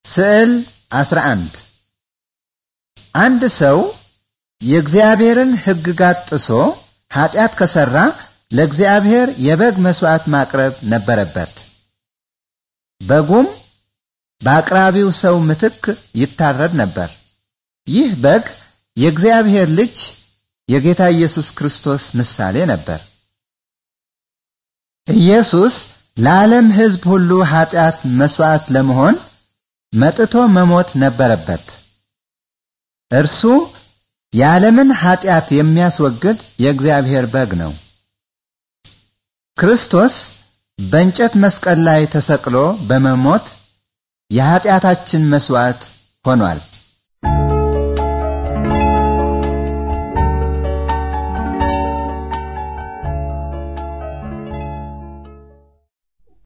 ስዕል 11 አንድ ሰው የእግዚአብሔርን ሕግጋት ጥሶ ኀጢአት ከሠራ ለእግዚአብሔር የበግ መሥዋዕት ማቅረብ ነበረበት። በጉም በአቅራቢው ሰው ምትክ ይታረድ ነበር። ይህ በግ የእግዚአብሔር ልጅ የጌታ ኢየሱስ ክርስቶስ ምሳሌ ነበር። ኢየሱስ ለዓለም ሕዝብ ሁሉ ኀጢአት መሥዋዕት ለመሆን መጥቶ መሞት ነበረበት። እርሱ የዓለምን ኀጢአት የሚያስወግድ የእግዚአብሔር በግ ነው። ክርስቶስ በእንጨት መስቀል ላይ ተሰቅሎ በመሞት የኀጢአታችን መሥዋዕት ሆኗል።